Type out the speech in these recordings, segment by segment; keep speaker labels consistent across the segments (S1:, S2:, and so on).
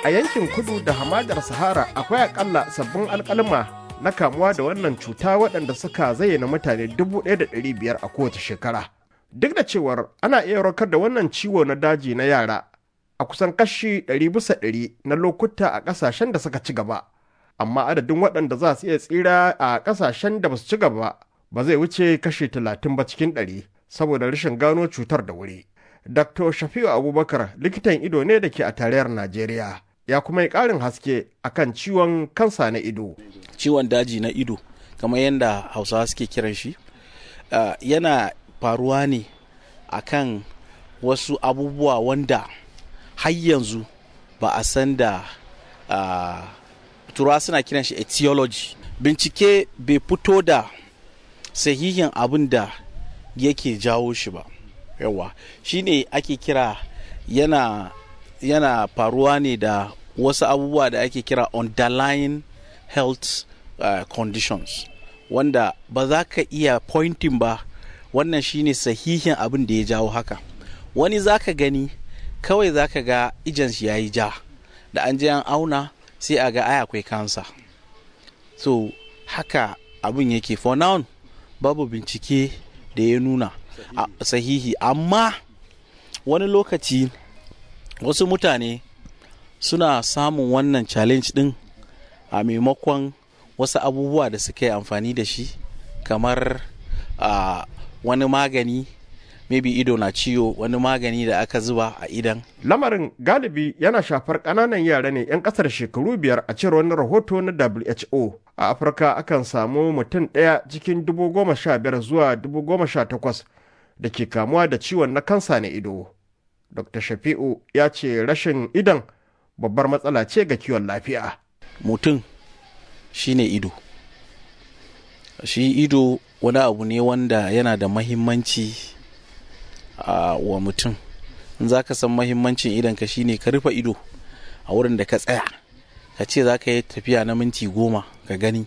S1: a yankin kudu da hamadar Sahara akwai akalla sabbin alkalma na kamuwa da wannan cuta waɗanda suka zayyana mutane 1,500 a kowace shekara. Duk da cewar ana iya warkar da wannan ciwo na daji na yara a kusan kashi 100 bisa 100 na lokuta a ƙasashen da suka ci gaba. Amma adadin waɗanda za su iya tsira a ƙasashen da ba su ci gaba ba zai wuce kashi 30 ba cikin 100 saboda rashin gano cutar da wuri. Dr. Shafi'u Abubakar likitan ido ne da ke a tarayyar Najeriya. Ya kuma yi ƙarin haske akan ciwon kansa na ido.
S2: Ciwon daji na ido, kamar yadda Hausawa suke kiran shi, uh, yana faruwa ne akan wasu abubuwa wanda har yanzu ba a san da uh, turawa suna kiran shi etiology. Bincike bai fito da sahihin abin da yake jawo shi ba. yawa shine ake kira yana yana faruwa ne da wasu abubuwa da ake kira underlying health uh, conditions wanda ba za ka iya pointing ba wannan shine sahihin abin da ya jawo haka wani za ka gani kawai za ka ga ijansu ya yi ja da an je an auna sai a ga ai akwai kansa so haka abin yake for now babu bincike da ya nuna sahihi amma wani lokaci wasu mutane suna samun wannan challenge din a maimakon wasu abubuwa da suka yi amfani da shi kamar uh, wani magani maybe ido na ciwo wani magani da aka zuba a idan
S1: lamarin galibi yana shafar ƙananan yara ne 'yan ƙasar shekaru biyar a cewar wani rahoto na who a afirka akan samu mutum ɗaya cikin dubu goma sha biyar zuwa dubu goma sha takwas da ke kamuwa da ciwon na kansa na ido. Dr. Shafi'u ya ce rashin idon babbar matsala ce ga kiwon lafiya.
S2: Mutum shi ne ido. Shi ido wani abu ne wanda yana da mahimmanci uh, wa mutum. In za ka san mahimmancin idonka shi ne ka rufe ido a wurin da ka tsaya. Ka ce za ka yi tafiya na minti goma ka gani.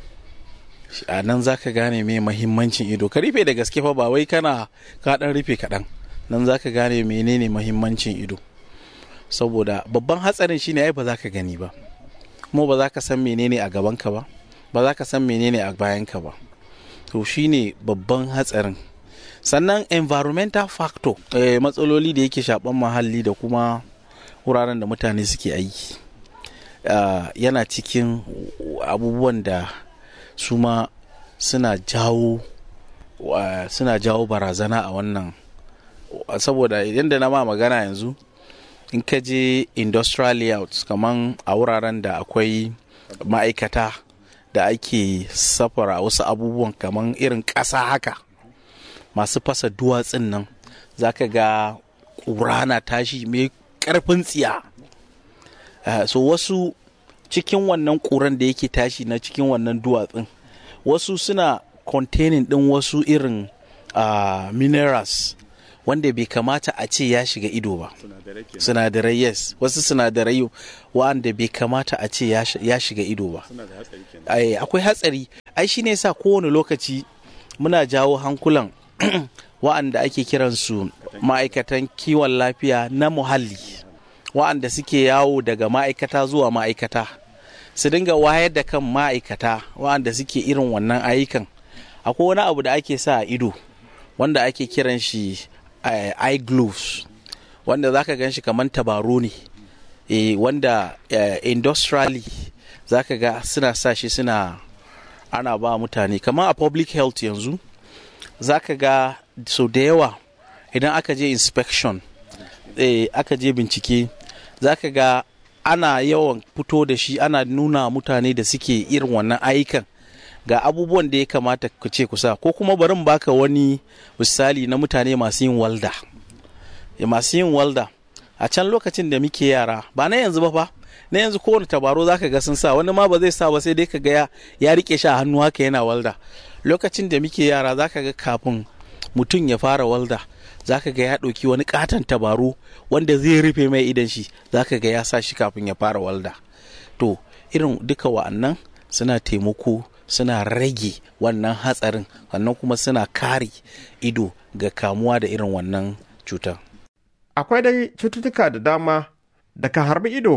S2: a nan za ka gane mai mahimmancin ido ka rufe da gaske fa ba wai kana ka dan rufe kaɗan nan za ka gane menene mahimmancin ido saboda babban hatsarin shine ai ba za ka gani ba kuma ba za ka san menene a gabanka ba ba za ka san menene a bayanka ba to shine babban hatsarin sannan environmental factor eh, matsaloli da yake shaban muhalli da kuma wuraren da mutane suke aiki uh, yana cikin abubuwan da su ma suna jawo suna jawo barazana a wannan saboda yadda na ma magana yanzu in ka je industrial layouts kaman a wuraren da akwai ma'aikata da ake safara wasu abubuwan kaman irin ƙasa haka masu fasa duwatsun nan za ka ga ƙura na tashi mai ƙarfin tsiya so wasu cikin wannan ƙuran da yake tashi na cikin wannan duwatsun wasu suna containing ɗin wasu irin uh, minerals wanda bai kamata a ce ya shiga ido ba sinadarai yes wasu sinadarai wanda bai kamata a ce ya shiga ido ba akwai hatsari ai shine sa kowane lokaci muna jawo hankulan wa'anda ake kiransu ma'aikatan kiwon lafiya na muhalli wa'anda suke yawo daga ma'aikata zuwa ma'aikata su dinga wayar da kan ma'aikata wa'anda suke irin wannan ayyukan akwai wani abu da ake sa a ido wanda ake kiran shi uh, eye gloves wanda zaka gan shi kamar tabaro ne e, wanda uh, industrially zaka ga suna sa shi suna ana ba mutane kamar a public health yanzu zaka ga sau da yawa idan aka je inspection e, aka je bincike zaka ga ana yawan fito da shi ana nuna mutane da suke irin wannan ayyukan ga abubuwan da ya kamata ku ce kusa ko kuma barin baka wani misali na mutane masu yin walda masu yin walda a can lokacin da muke yara ba na yanzu ba fa na yanzu kowane tabaro zaka ga sun sa wani ma ba zai sa ba sai dai ka ga ya rike shi a hannu haka yana walda lokacin da muke yara zaka ga kafin mutum ya fara walda zaka ga ya ɗauki wani katon tabaro wanda zai rufe mai idan shi zaka ga ya sa shi kafin ya fara walda to irin duka wa'annan suna taimako suna rage wannan hatsarin sannan kuma suna kare ido ga kamuwa da irin wannan cutar
S1: akwai dai cututtuka da dama da ka harbi ido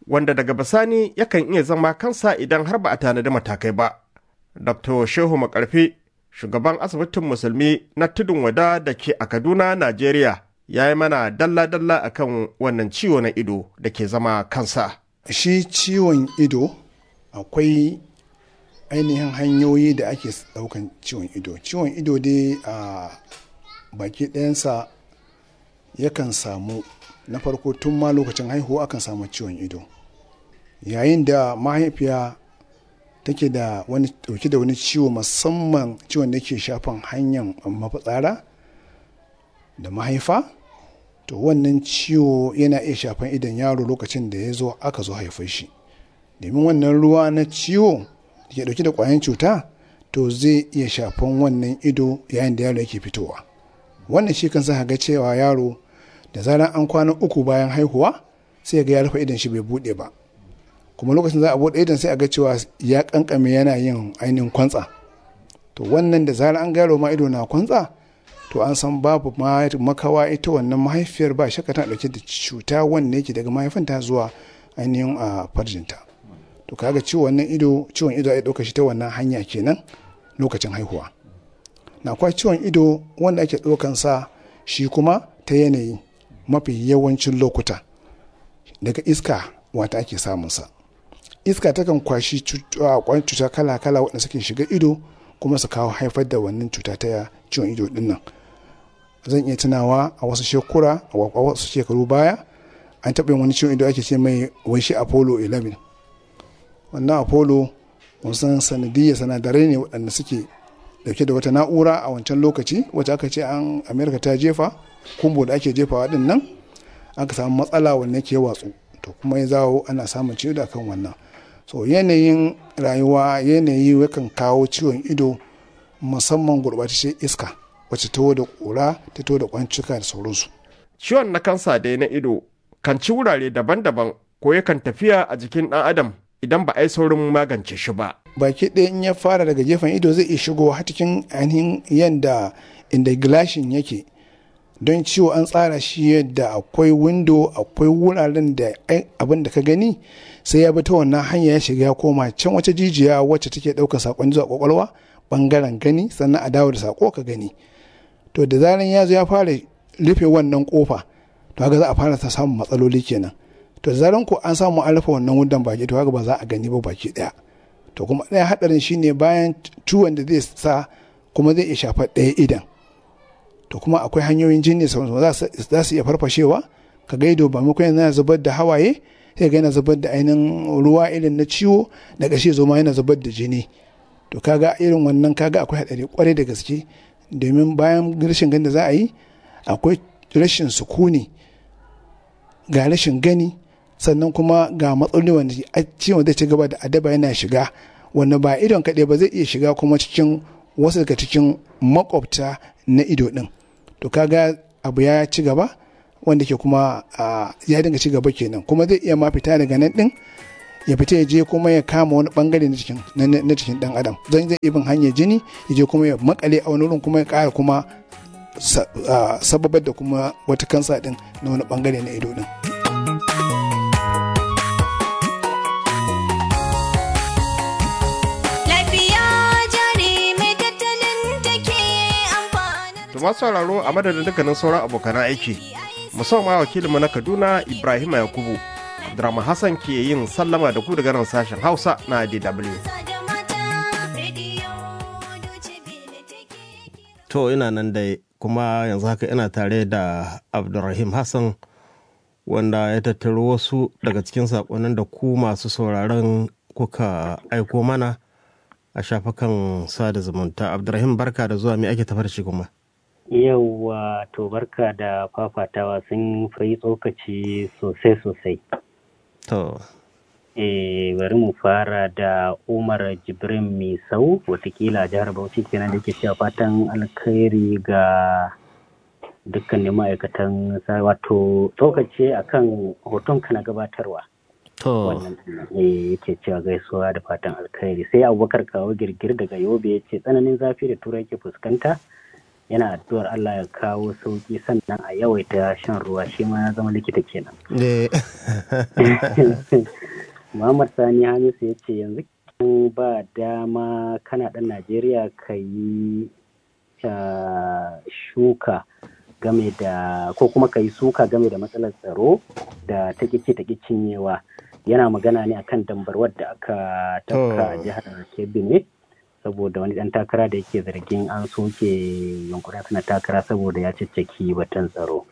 S1: wanda daga bisani yakan iya zama kansa idan har ba a tanadi matakai ba. Dr. Shehu Makarfi, shugaban asibitin musulmi na tudun wada da ke a Kaduna, Najeriya, ya yi mana dalla-dalla akan wannan ciwo na ido da ke zama kansa.
S3: Shi ciwon ido akwai ainihin hanyoyi da ake daukan ciwon ido. Ciwon ido dai a baki ɗayansa yakan samu na farko tun ma lokacin haihuwa akan samu ciwon ido. Yayin da mahaifiya take da wani dauke da wani ciwo musamman ciwon da ke shafan hanyar mafitsara da mahaifa to wannan ciwo yana iya shafan idan yaro lokacin da ya zo aka zo haifar shi domin wannan ruwa na ciwo da ke dauke da kwayan cuta to zai iya shafan wannan ido yayin da yaro yake fitowa wannan shi kan sa ga cewa yaro da zarar an kwana uku bayan haihuwa sai ga ya rufe idan shi bai bude ba kuma lokacin za a bude idan sai a ga cewa ya kankame yana yin ainihin kwantsa to wannan da zarar an gano ma ido na kwantsa to an san babu makawa ita wannan mahaifiyar ba shakka tana dauke da cuta wanda yake daga mahaifinta zuwa ainihin a farjinta to kaga ciwon wannan ido ciwon ido ya dauka shi ta wannan hanya kenan lokacin haihuwa na kwa ciwon ido wanda ake daukan sa shi kuma ta yanayi mafi yawancin lokuta daga iska wata ake samun sa iska takan kwashi cuta kala-kala waɗanda suke shiga ido kuma su kawo haifar da wannan cuta ta ciwon ido din nan zan iya tunawa a wasu shekura a wasu shekaru baya an taɓa yin wani ciwon ido ake ce mai waishi apollo 11 wannan apollo wasan sanadiyya sanadarai ne waɗanda suke dauke da wata na'ura a wancan lokaci wacce aka ce an amerika ta jefa kumbo da ake jefawa din nan aka samu matsala wanne ke watsu to kuma ya zawo ana samun ciwo da kan wannan so yanayin rayuwa yanayi yakan kawo ciwon ido musamman gurɓataccen iska wacce ta da ƙura ta to da kwancika da sauransu
S1: Ciwon na kansa dai na ido kan ci wurare daban-daban ko yakan tafiya a jikin ɗan adam idan ba a yi saurin magance shi ba.
S3: baki ɗaya in ya fara daga gefen ido zai iya shigo har cikin ainihin yadda inda gilashin yake don ciwo an tsara shi yadda akwai windo akwai wuraren da abin da ka gani sai ya bi ta wannan hanya ya shiga ya koma can wata jijiya wacce take ɗaukar sakon zuwa kwakwalwa bangaren gani sannan a dawo da sako ka gani to da zaran ya zo ya fara rufe wannan kofa to haka za a fara ta samun matsaloli kenan to da zaran ko an samu an rufe wannan wundan baki to haka ba za a gani ba baki ɗaya to kuma ɗaya haɗarin shine bayan ciwon da zai sa kuma zai iya shafar ɗaya idan to kuma akwai hanyoyin jini za su iya farfashewa ka gaido ba maimakon yana zubar da hawaye sai ga yana zubar da ainihin ruwa irin na ciwo da ƙarshe zo ma yana zubar da jini to kaga irin wannan kaga akwai haɗari kwarai da gaske domin bayan rashin gani da za a yi akwai rashin sukuni ga rashin gani sannan kuma ga matsaloli wanda ciwon zai ci gaba da adaba yana shiga wanda ba idon kaɗai ba zai iya shiga kuma cikin wasu daga cikin makwabta na ido ɗin to kaga abu ya ci gaba wanda ke kuma ya dinga ci gaba kenan kuma zai iya ma fita daga nan ɗin ya fita ya je kuma ya kama wani bangare na cikin na cikin dan adam zan zai ibin hanyar jini ya je kuma ya makale a wani wurin kuma ya kara kuma sababar da kuma wata kansa din na wani bangare na ido din
S1: Tuma sauraro a madadin dukkanin sauran abokan aiki musamman wakilinmu na Kaduna Ibrahim Yakubu Abdurrahman Hassan ke yin sallama da ku daga nan sashen Hausa na DW.
S4: To ina nan dai kuma yanzu haka ina tare da Abdurrahim Hassan wanda ya tattaro wasu daga cikin saƙonin da ku masu sauraron kuka aiko mana a shafukan sada zumunta. Abdurrahim barka da zuwa me ake tafar shi kuma.
S5: Yauwa to barka da fafatawa sun fi tsokaci sosai sosai.
S4: To.
S5: Eh, bari mu fara da Umar Jibrin Misau, watakila jihar Bauchi kenan da ke cewa fatan alkhairi ga dukkanin ma'aikatan wato tsokace akan hoton ka na gabatarwa.
S4: To.
S5: Wannan eh yake cewa gaisuwa da fatan alkhairi sai Abubakar kawo girgir daga Yobe ya ce tsananin zafi da turai ke fuskanta yana addu'ar Allah ya kawo sauki sannan a yawaita shan ruwa shi ma ya zama likita kenan. Muhammad Sani Hamisu ya ce yanzu ba dama kana ɗan Najeriya ka yi shuka game da ko kuma ka yi suka game da matsalar tsaro da ta ce ta cinyewa yana magana ne akan dambarwar da aka tafka a jihar Kebbi ne saboda wani dan takara da yake zargin an soke yunkurin suna takara saboda ya cicciki batun tsaro.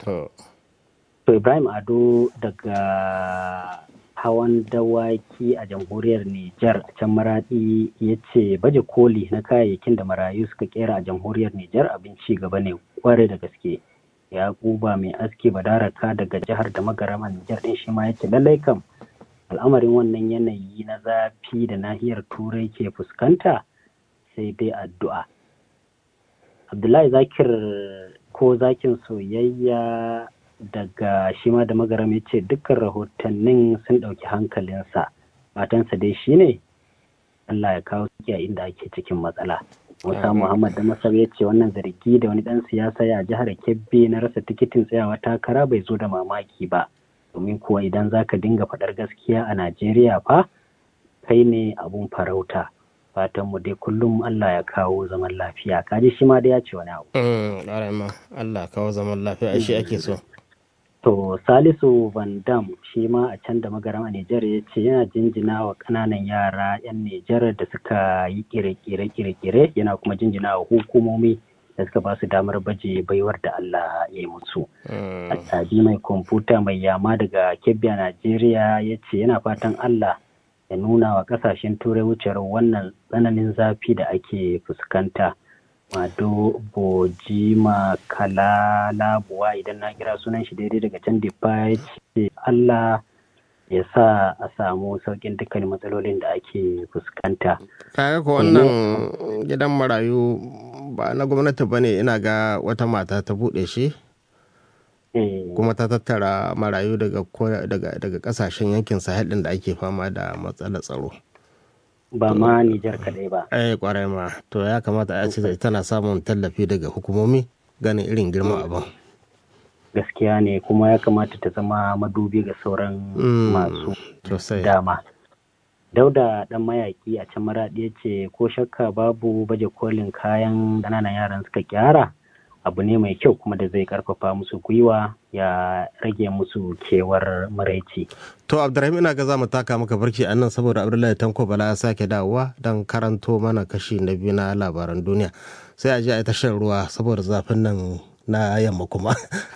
S5: To Ibrahim Ado daga hawan dawaki a jamhuriyar Nijar a can maradi ya ce baje koli na kayayyakin da marayu suka kera a jamhuriyar Nijar abin ci gaba ne kware da gaske. Ya kuba mai aski badaraka daga jihar da magarama Nijar din shi ma ya ce lallai kam al'amarin wannan yanayi na zafi da nahiyar turai ke fuskanta sai dai addu'a. Abdullahi zakir ko zakin soyayya daga shi ma da magaram ya ce dukkan rahotannin sun ɗauki hankalinsa matansa dai shi ne Allah ya kawo suke a inda ake cikin matsala. Musa Muhammad da Masar ya ce wannan zargi da wani ɗan siyasa ya jihar Kebbi na rasa tikitin tsayawa takara bai zo da mamaki ba. Domin kuwa idan za ka dinga faɗar gaskiya a Najeriya fa kai ne abun farauta. Fatanmu dai kullum Allah ya kawo zaman lafiya. Kaji shi ma da ya ce wani abu.
S4: Allah kawo zaman lafiya shi ake so.
S5: To Salisu Van Dam shi ma a can da magaram a Nijar ya ce yana jinjina wa ƙananan yara 'yan Nijar da suka yi kire-kire-kire yana kuma jinjina wa hukumomi da suka ba su damar baje baiwar da Allah ya yi musu. Attabi mai kwamfuta mai yama daga Kebbi a Najeriya ya ce yana fatan Allah ya nuna wa ƙasashen turai wucewar wannan tsananin zafi da ake fuskanta. Mado Bojima Kalalabuwa idan na kira sunan shi daidai daga can Dipa ya ce Allah ya sa a samu sauƙin dukkan matsalolin da ake fuskanta.
S4: Kaga ko wannan gidan marayu ba na gwamnati ba ne ina ga wata mata ta buɗe shi? kuma ta tattara marayu daga kasashen yankin sahel ɗin da ake fama da matsalar tsaro.
S5: ba ma Nijar kadai ba.
S4: Eh kwarai ma to ya kamata a ce tana samun tallafi daga hukumomi ganin irin girman abin.
S5: Gaskiya ne kuma ya kamata ta zama madubi ga sauran masu dama. Dauda dan mayaki a can maraɗi ya ce ko shakka babu baje kolin kayan ƙananan yaran suka kyara abu ne mai kyau kuma da zai karfafa musu gwiwa ya rage musu kewar maraici.
S4: To Abdurrahim ina ga za mu taka maka barki a nan saboda Abdullahi Tanko Bala ya sake dawowa don karanto mana kashi na biyu na labaran duniya. Sai a je a yi shan ruwa saboda zafin nan na yamma kuma.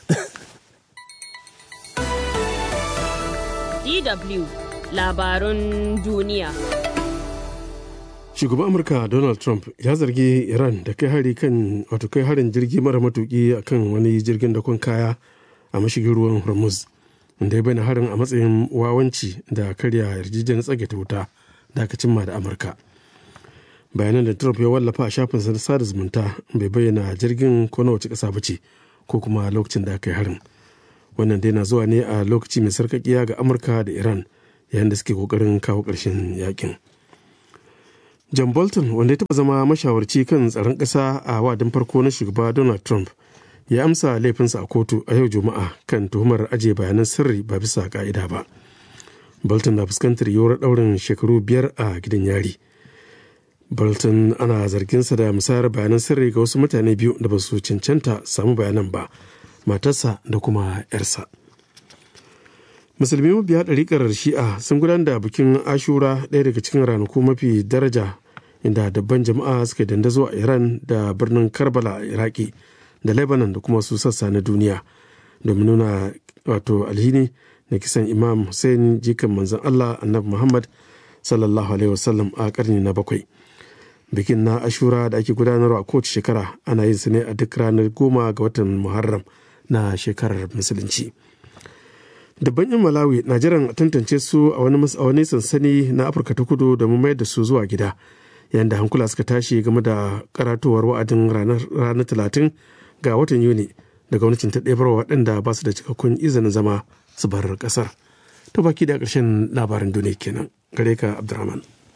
S6: DW labarun duniya.
S7: shugaban amurka donald trump ya zargi iran da kai hari kan wato kai harin jirgi mara matuki a kan wani jirgin dakon kaya a mashigin ruwan hormuz da ya bayyana harin a matsayin wawanci da karya yarjejeniyar tsage ta wuta da aka cimma da amurka bayanan da trump ya wallafa a shafinsa na sada zumunta bai bayyana jirgin ko na wace ƙasa ba ce ko kuma lokacin da aka yi harin wannan dai na zuwa ne a lokaci mai sarkakiya ga amurka da iran yayin da suke kokarin kawo ƙarshen yakin john bolton wanda ya taɓa zama mashawarci kan tsaron ƙasa a wadin farko na shugaba donald trump ya amsa laifinsa a kotu a yau juma'a kan tuhumar ajiye bayanan sirri ba bisa ka'ida ba bolton na fuskantar yiwuwar ɗaurin shekaru biyar a gidan yari bolton ana zarginsa da musayar bayanan sirri ga wasu mutane biyu da ba su cancanta samu bayanan ba matarsa da kuma 'yarsa musulmi mabiya ɗariƙar shi'a sun gudanar da bikin ashura ɗaya daga cikin ranaku mafi daraja inda dabban jama'a suka dandazo a iran da birnin karbala a iraki da lebanon da kuma su sassa na duniya domin nuna wato alhini na kisan imam hussein jikan manzon allah annabi muhammad sallallahu alaihi wasallam a karni na bakwai bikin na ashura da ake gudanarwa a kowace shekara ana yin su ne a duk ranar goma ga watan muharram na shekarar musulunci dabban yan malawi na jiran tantance su a wani sansani na afirka ta kudu da mayar da su zuwa gida yayin da hankula suka tashi game da karatowar wa'adin ranar talatin ga watan yuni da gwamnatin ta ɗebar waɗanda ba su da cikakkun izinin zama su bar ƙasar ta baki da ƙarshen labarin duniya kenan gare ka abdurrahman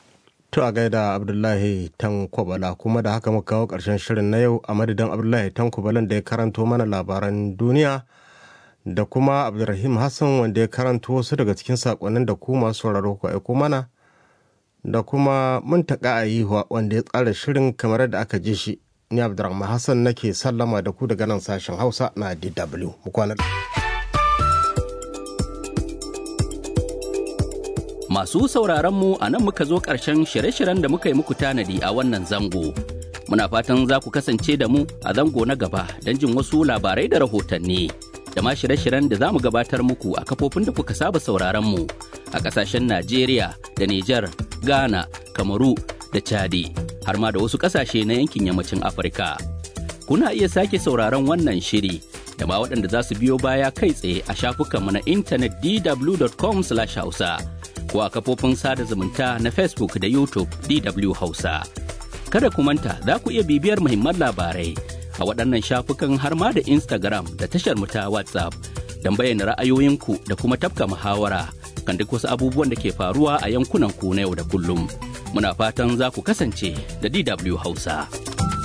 S4: To a gaida Abdullahi Tankwabala kuma da haka muka kawo ƙarshen shirin na yau a madadin Abdullahi Tankwabalan da ya karanto mana labaran duniya da kuma Abdulrahim Hassan wanda ya karanto wasu daga cikin saƙonnin da ku masu sauraro ku aiko mana da kuma muntaka a yihuwa wanda ya tsara shirin kamar da aka ji shi ni Abdulrahman Hassan nake sallama da ku daga nan sashen Hausa na DW. Mu kwana
S8: Masu sauraronmu a nan muka zo ƙarshen shirye-shiryen da muka yi muku tanadi a wannan zango. Muna fatan za ku kasance da mu a zango na gaba don jin wasu labarai da rahotanni. Da ma shirye-shiryen da za mu gabatar muku a kafofin da kuka saba sauraronmu a ƙasashen Najeriya da Nijar, Ghana, Kamaru da Chadi, har ma da wasu ƙasashe na yankin yammacin Afirka. Kuna iya sake sauraron wannan shiri da ma waɗanda za su biyo baya kai tsaye a shafukanmu na intanet dw.com/hausa. ko a kafofin sada zumunta na Facebook da YouTube DW Hausa. Kada ku manta za ku iya bibiyar muhimman labarai a waɗannan shafukan har ma da Instagram da tashar mu ta WhatsApp don bayyana ra'ayoyinku da kuma tafka muhawara kan duk wasu abubuwan da ke faruwa a yankunan ku na yau da kullum. Muna fatan za ku kasance da DW Hausa.